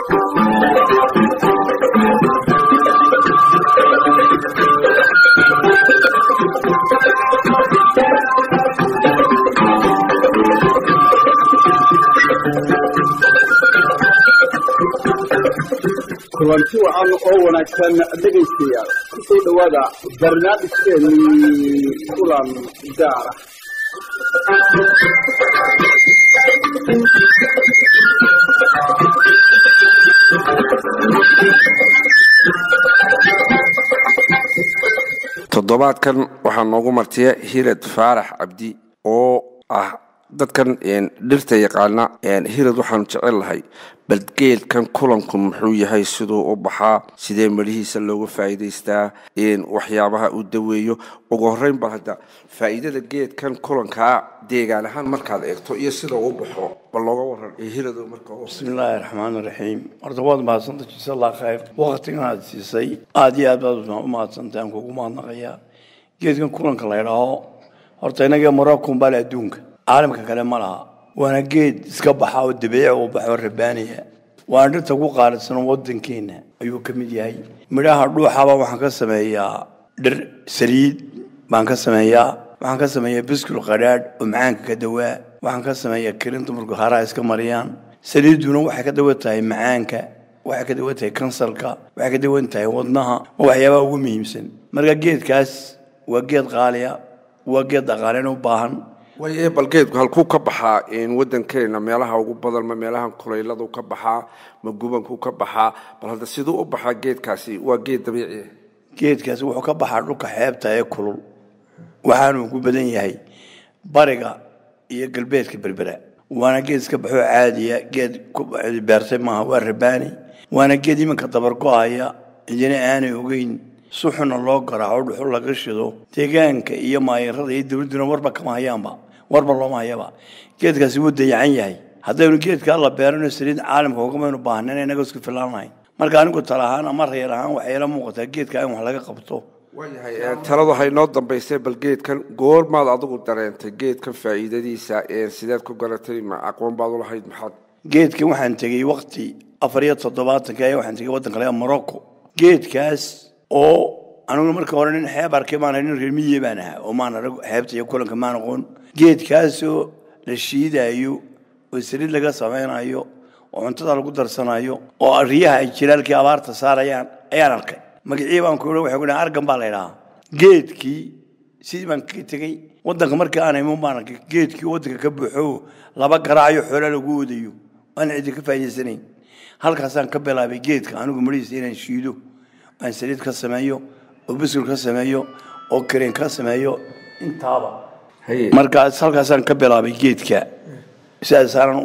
kulanti wacan oo wanaagsan dhegaystayaal kusoo dhowaada barnaamijkeennii kulan gaara toddobaadkan waxaa noogu martiya hirad faarax cabdi oo ah dadkan dhirta yaqaana hirad waxaanu jecel lahay bal geedkan kulanku muxuu yahay siduu u baxaa sidee midhihiisa looga faa'iidaystaa waxyaabaha uu daweeyo ugu horreyn bal hadda faa'iidada geedkan kulankaa deegaan ahaan markaad eegto iyo sida uu baxo bal looga waran hirad marka bismi illaahi raxmaan raxiim horta waad mahadsanta jisa allah khayr waqtigan aad siisay aada iyo aad baad u mahadsantahay aan kugu mahadnaqayaa geedkan kulanka la ydhaaho horta inagee moroccan bale adduunka caalamka kale ma laha waana geed iska baxa oo dabiici u baxo rabaaniya waana dhirta ku qaalisan wadankeena ayuu ka mid yahay midhaha dhuuxaba waxaan ka sameeyaa dhir saliid baan ka sameeyaa waxaan ka sameeyaa biskul qadhaadh oo macaanka ka dawaa waxaan ka sameeyaa kirinta markuu haraha iska mariyaan saliiduna waxay ka dawan tahay macaanka waxay ka dawan tahay kansarka waxay ka dawan tahay wadnaha waa waxyaabaha ugu muhiimsan marka geedkaas waa geed qaaliya waa geed dhaqaalen u baahan way bal geedku halkuu ka baxaa wadankeena meelaha ugu badan ma meelahan kulayladu ka baxaa ma gubanku ka baxaa bal hadda siduu u baxaa geedkaasi waa geed dabiici geedkaasi wuxuu ka baxaa dhulka xeebta ee kulul waxaanuu ku badan yahay bariga iyo galbeedka berbera waana geed iska baxoo caadiya geed beertay maaha waa rabaani waana geed iminka dabargo-aya idina aanay ogeyn suxuna loo garaaco dhuxul laga shido deegaanka iyo maayarada iyo dowladduna warba kama hayaanba warba looma hayaba geedkaasi wuu dayacan yahay haddaynu geedkaa la beerano saliid caalamka ugamaynu baahnayn inaga isku filaanahay marka anigu tala ahaan ama reer ahaan waxay ila muuqataa geedka in wax laga qabto waayahay taladu waxay noo dambaysay bal geedkan goormaad adigu dareentay geedkan faa'iidadiisa sideed ku garatay ma aqoon baad u lahayd maxaad geedkan waxaan tegey waqti afar iyo toddobaatanka ee waxaan tegey waddanka laga morocco geedkaas oo anigu marka hore nin xeeb arkay maan nin reer miye baan ahaa oo maan arag xeebta iyo kulanka maan aqoon geedkaasoo la shiidaayo oo saliid laga samaynayo oo cuntada lagu darsanayo oo riyaha ay jilaalkii abaarta saarayaan ayaan arkay magacii baan ku waxay ku dhahan argan baa la idhahaa geedkii sidii baan ka tegey waddanka markii aan iman baan arkay geedkii waddanka ka buuxo laba garaayo xoolo lagu wadayo aan cidi ka faa'iidaysanayn halkaasaan ka bilaabay geedka anigu marihiisa inaan shiido aan saliid ka sameeyo oo biskul ka sameeyo oo kareen ka sameeyo intaaba markaas halkaasaan ka bilaabay geedka sidaasaanan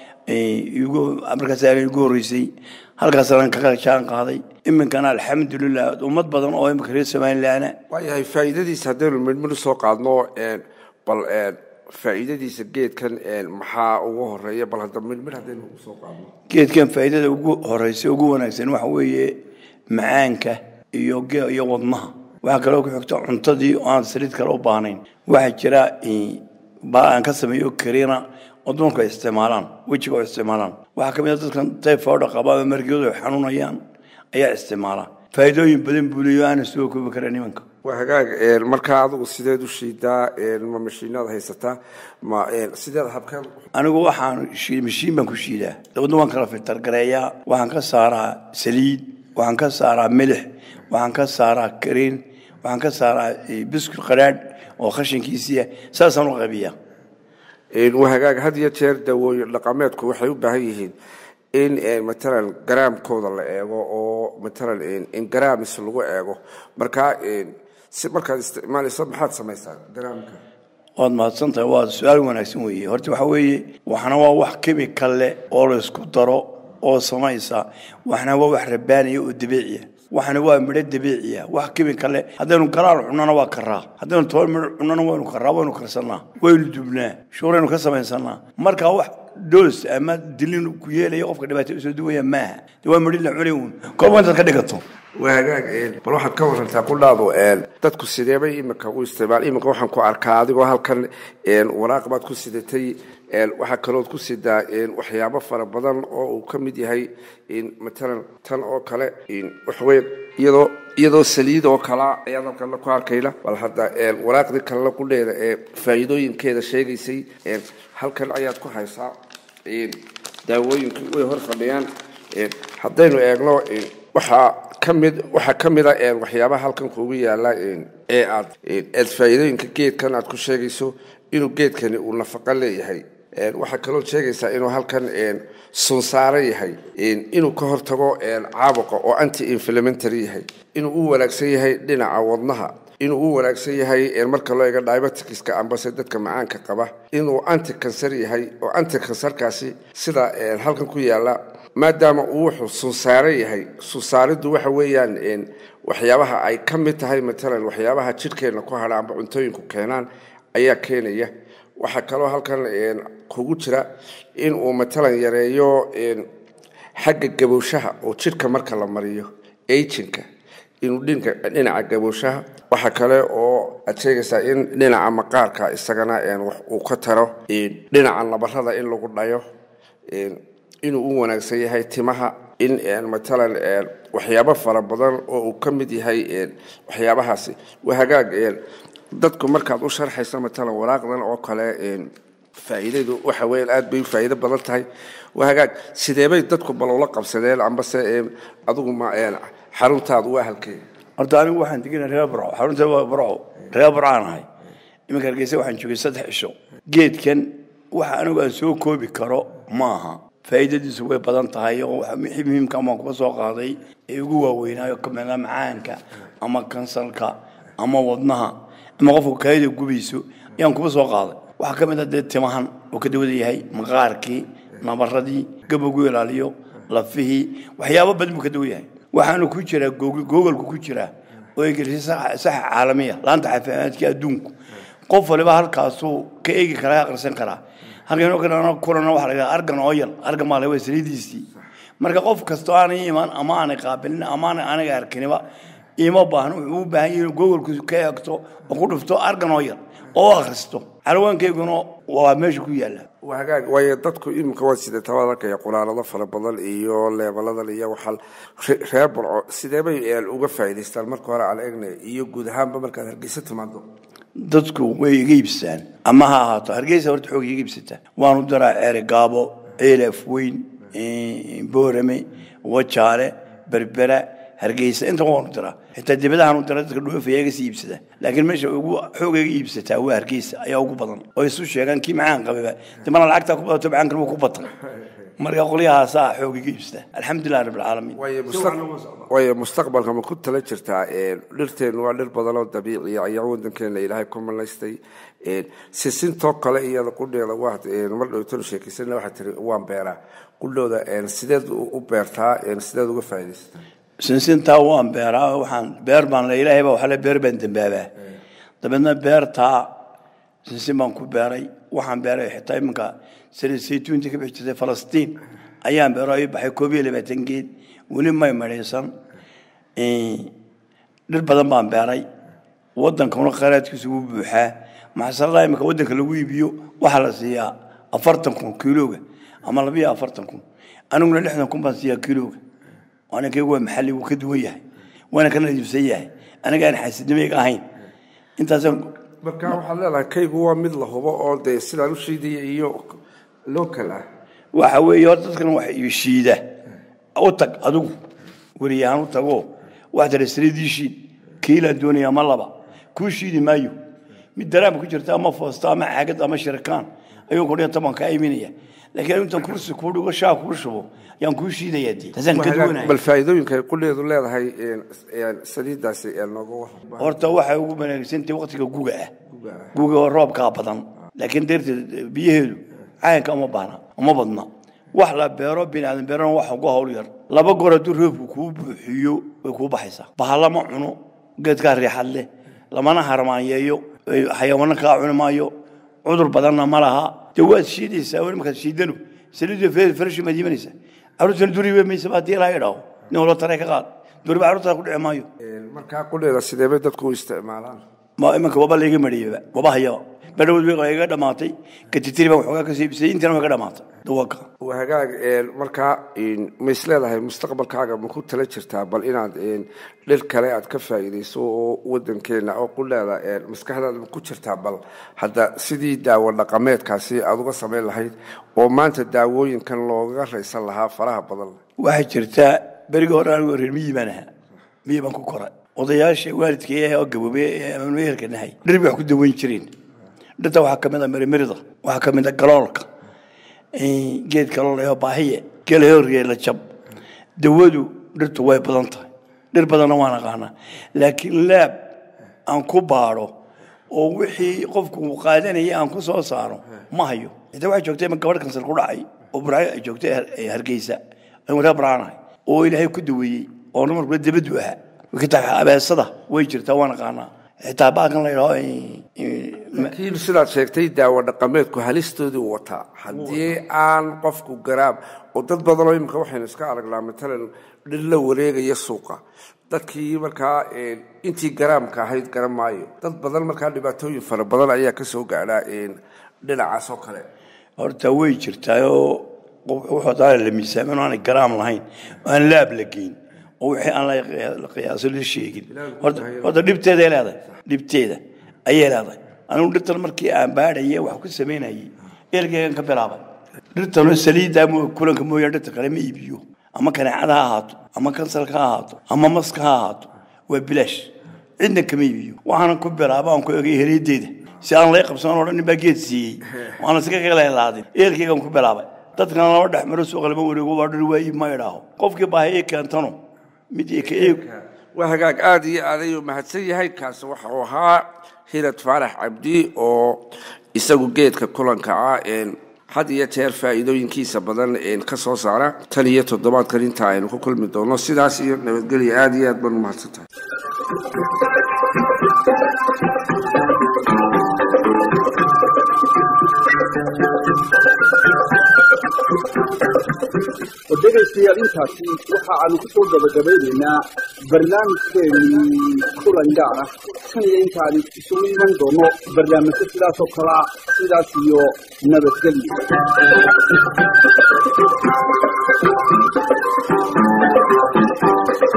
markaas igu horreysay halkaasaan ka jaan qaaday iminkana alxamdulilah ummad badan oo iminka reer somalilaana waayahay faa'iidadiisa haddaynu midmidhu soo qaadno bal faa'iidadiisa geedkan maxaa ugu horeeya bal hadda midmidh haddaynu soo qaadno geedkan faa'iidada ugu horeysa ugu wanaagsan waxa weeye macaanka iyo iyo wadnaha waxaa kaloo ku xigta cuntadii oo aan saliid kale u baahnayn waxaa jira aan ka sameeyo kariina oo dumarku ay isticmaalaan wejiga oo isticmaalaan waxaa ka mid a dadkan tayfooda qaba ama margiyadu ay xanuunayaan ayaa isticmaala faa'iidooyin badan buu leeyo aanan soo koobi kara nimanka waa hagaag markaa adigu sideed u shiidaa ma mashiinaad haysataa ma sideed habkeen anigu waxaan mashiin baan ku shiidaa dabadna waan kala filtar gareeyaa waxaan ka saaraa saliid waxaan ka saaraa milix waxaan ka saaraa kariin waxaan ka saaraa biskul qadhaadh oo khashinkiisiia saasaan u qabiyaa waa hagaag had iyo jeer dawooyin dhaqameedku waxay u baahan yihiin in matalan garaamkooda la eego oo matalan in garaamis lagu eego markaa si markaad isticmaalayso maxaad samaysaa garaamka waad mahadsantahay waa su-aal wanaagsan weeye horta waxa weeye waxna waa wax kemikal leh oo la isku daro oo samaysa waxna waa wax rabaaniya oo dabiiciya waxna waa midho dabiiciya wax kemikal leh haddaynu garaal cunana waa karaa haddaynu toban midho cunana waynu karaa waynu karsanaa waynu dubnaa shuuraynu ka samaysanaa marka wax doos ama dilin ku yeelaya qofka dhibaato usoo duwaya maaha de waa midho la cunay uun kolba intaad ka dhigato waa hagaag bal waxaad ka warantaa qudhaadu dadku sideebay iminka u isticmaal iminka waxaan ku arkaa adigoo halkan waraaq baad ku sidatay waxaa kalood ku sidaa waxyaabo fara badan oo uu ka mid yahay matalan tan oo kale waxweyn iyadoo iyadoo saliid oo kalea ayaad halkan ku arkayna bal hadda waraaqdii kalena qudheeda ee faa'iidooyinkeeda sheegaysay halkan ayaad ku haysaa daawooyinkii way hor fadhiyaan haddaynu eegno waxaa kamid waxaa ka mid a waxyaabaha halkan kuugu yaala ee aad aad faa'iidooyinka geedkan aad ku sheegayso inuu geedkani uu nafaqo leeyahay waxaa kaloo sheegaysaa inuu halkan sunsaaro yahay inuu ka hortago caabuqa oo anti inflamentary yahay inuu u wanaagsan yahay dhinaca wadnaha inuu u wanaagsan yahay marka loo eego diabetiska ambase dadka macaanka qaba inuu anti kansar yahay oo anti kansarkaasi sida halkan ku yaala maadaama uu wuxuu sunsaaro yahay sunsaariddu waxa weeyaan waxyaabaha ay ka mid tahay matalan waxyaabaha jidhkeenna ku hadha amba cuntooyinku keenaan ayaa keenaya waxaa kaloo halkan kugu jira in uu matalan yareeyo xagga gabowshaha oo jidhka marka la mariyo ajinka inuu dhinaca gabowshaha waxaa kale oo aad sheegaysaa in dhinaca maqaarka isagana uu ka taro dhinaca nabarada in lagu dhayo inuu u wanaagsan yahay timaha in matalan waxyaabo fara badan oo uu ka mid yahay waxyaabahaasi waa hagaag dadku markaad u sharxaysa matalan waraaqdan oo kale faa'iidadu waxa weeyaan aad bay u faa'iido badan tahay waa hagaag sideebay dadku balowla qabsadeen ambase adigu ma xaruntaadu waa halkee horta anigu waxaan deganay reer burco xarunta waa burco reer burcaan ahay iminka hargeysa waxaan joogay saddex cisho geedkan waxa anigu aan soo koobi karo ma aha faa'iidadiisu way badan tahay oo wixii muhiimka amaan kuba soo qaaday ee ugu waaweynaayo kamida macaanka ama kansarka ama wadnaha ama qofka kaayada gubayso ayaan kuba soo qaaday waxaa ka mid a dee timahan uu ka dawada yahay maqaarkii nabaradii gabowgu ilaaliyo lafihii waxyaabo badan buu ka dawa yahay waxaanu ku jiraa googolku ku jiraa oo egelisay saxa caalamiya laanta caafimaadka adduunku qof waliba halkaasuu ka eegi karaa ka aqrisan karaa halkan kalena kulana waxa la yidhaha argan oyal argan baa laga saliidiisii marka qof kastoo aanay iman ama aanay qaabilin ama aanay aniga arkiniba ima baahno wuxuu u baahan yahay inuu googolku ka eegto oo ku dhufto argan oyal oo akhristo calwaankayguna waa meesha ku yaalla waa hagaag waayo dadku iminka waa sida tabaad arkaya quraanado fara badan iyo leebaladan iyo waxaa reer burco sideebay uga faa'iidaystaan marka hore aan eegna iyo guud ahaanba markaad hargeysa timaado dadku way iga iibsadaan ama ha ahaato hargeysa horta xoog iga iibsataa waanu daraa ceere gaabo ceelaf weyn boorame wajaale berbera hargeysa inta waanu diraa xitaa dibadahaanu dira dadka dhoofaya iga sii iibsada laakiin meesha ugu xoog iga iibsataa waa hargeysa ayaa ugu badan oo isu sheegaan kii macaan qababa dimana lacagtaa ku badato macaankan wuu ku batan marka qolyahaasaa xoog iga iibsada alxamdulilah rabbilcaalamiin waayo mustaqbalka ma ku tala jirtaa dhirteennu waa dhir badan oo dabiiciya ayaa wadankeena ilaahay ku malaystay sisintoo kale iyada qudheeda waa mar dhowtanu sheekaysana waxaa tiri waan beeraa qudhooda sideed u beertaa sideed uga faa'iidaysataa sinsintaa waan beeraa waxaan beer baan le ilaahay baa waxaa le beer baan dambaabaa dabeedna beertaa sinsin baan ku beeray waxaan beeray xitaa iminka saliid saytuunta ka bixi jirtay falastiin ayaan beero ii baxay koob iyo labaatan geed weli may madhaysan dhir badan baan beeray waddankuna khayraadkiisu wuu buuxaa maxasaladaa iminka waddanka lagu iibiyo waxaa la siiyaa afartan kun kiilooga ama labiyo afartan kun aniguna lixdan kun baan siiyaa kiilooga aninkaygu waa maxalli wuu ka duwan yahay waana ka nadiifsan yahay aniga aan xaasidnimayga ahayn intaasaan marka waxaad leedahay kaygu waa mid la hubo oo dee sidaan u shiidaya iyo local ah waxa weeye hor dadkan wax iyo shiida u tag adigu weriyahaan u tago wax tara saliidii shiid kiilaan doonaya ama laba kuu shiidi maayo mid daraam ku jirta ama foosto ama caagad ama shirikaan ayuu kudhiya toban kaa iminaya laakiin intaan kursi kuu dhigo shaa kuu shubo ayaan kuu shiidayaa dee taasaan ka duwanaya bal faa'iidooyinka ay qudheedu leedahay saliidaasi nooga wax horta waxay ugu wanaagsantahay waqtiga guga ah guga oo roobkaa badan laakiin deerta biyaheedu cayanka uma baahna uma badna wax la beero biniaadan beerana wax ugu hawl yar laba goor hadduu roobku kuu buuxiyo way kuu baxaysaa bahalama cuno geedkaa riixad leh lamana harmaanyeeyo xayawaano kaa cuni maayo cudur badanna ma laha dee waad shiidaysaa weli markaad shiidano saliidu farashi maad imanaysaa caruurtana duriba maysa baa dii laha idhaaho nin walo tare ka qaad durba carruurtaa ku dhici maayo markaa qudheeda sideebay dadku u isticmaalaan ma imanka waba layga mariyaba waba hayaba badhowd bay iga dhamaatay katitiri baan waxoogaa ka siibisay intina way ka dhamaatay dawaqa waa hagaag markaa ma is leedahay mustaqbalkaaga ma ku tala jirtaa bal inaad dhir kale aad ka faa'iidayso oo wadankeena oo qudheeda maskaxdaada ma ku jirtaa bal hadda sidii daawo dhaqameedkaasi aad uga samayn lahayd oo maanta daawooyinkan looga raysan lahaa faraha badan waxaa jirtaa berigii hore anigu reer miyi baan ahaa miyi baan ku koray odayaasha waalidkay oo gaboobey ee meherka nahay dhir bay wax ku daweyn jireen dhirta waxaa ka mid a mirimirida waxaa ka mid a galoolka geed galoolayo baahiye gelahooriye la jab dawadu dhirtu way badan tahay dhir badanna waan aqaanaa laakiin laab aan ku baadho oo wixii qofku uu qaadanaya aan ku soo saaro ma hayo xitaa waxaa joogtay ima gabadh kansar ku dhacay oo buraayo ay joogtay hargeysa aan waraa baraanahay oo ilaahay ku daweeyey oo namarkula dabadu ahaa kitaa abeesada way jirtaa waan aqaanaa xitaa baakan la yidhaho laakiin sidaad sheegtay daawo dhaqameedku halistoodii wataa haddii aan qofku garaab oo dad badanoo imika waxaynu iska aragnaa matalan dhir la wareegaya suuqa dadkii markaa intii garaamka ahayd garan maayo dad badan markaa dhibaatooyin fara badan ayaa ka soo gaadhaa dhinacaas oo kale horta way jirtaayoo wuxuu daa la miisaamin oo aanay garaam lahayn oo aan laab la geyn oo wixii aan la qiyaaso la sheegin horta dhibteeday leedahay dhibteeda ayay leedahay anigu dhirtan markii aan baadhaye wax ku samaynayay ergeygan ka bilaabay dhirtanoo saliidda kulanka mooyaan dhirta kale ma iibiyo ama kaneecada ha ahaato ama kansalka ha ahaato ama maska ha ahaato waa bilaash cidna kama iibiyo waxaana ku bilaaba aan ku egay heliyadeeda si aan lay qabsan oo dhan nin baa geed siiyey waana iska qelaelaadin eerkeygan ku bilaabay dadkana lama dhex maro suuqa lama wareego waa dhir waa iib ma idhaaho qofkii baahiye keentano mid ka eeg waa hagaag aada iyo aad ayuu mahadsan yahay kaasi waxa uu ahaa hirad faarax cabdi oo isagu geedka kulanka ah had iyo jeer faa'iidooyinkiisa badan ka soo saara tan iyo toddobaadkan inta aynu ku kulmi doono sidaas iyo nabadgelya aada iyo aad baan umahadsan tahay dhegaystayaal intaasi waxa aanu ku soo gabagabaynaynaa barnaamijkeenii kulan gaar ah tan iyo intaani isugu iman doono barnaamijyo sidaas oo kale ah sidaas iyo nabadgelyo Thank you.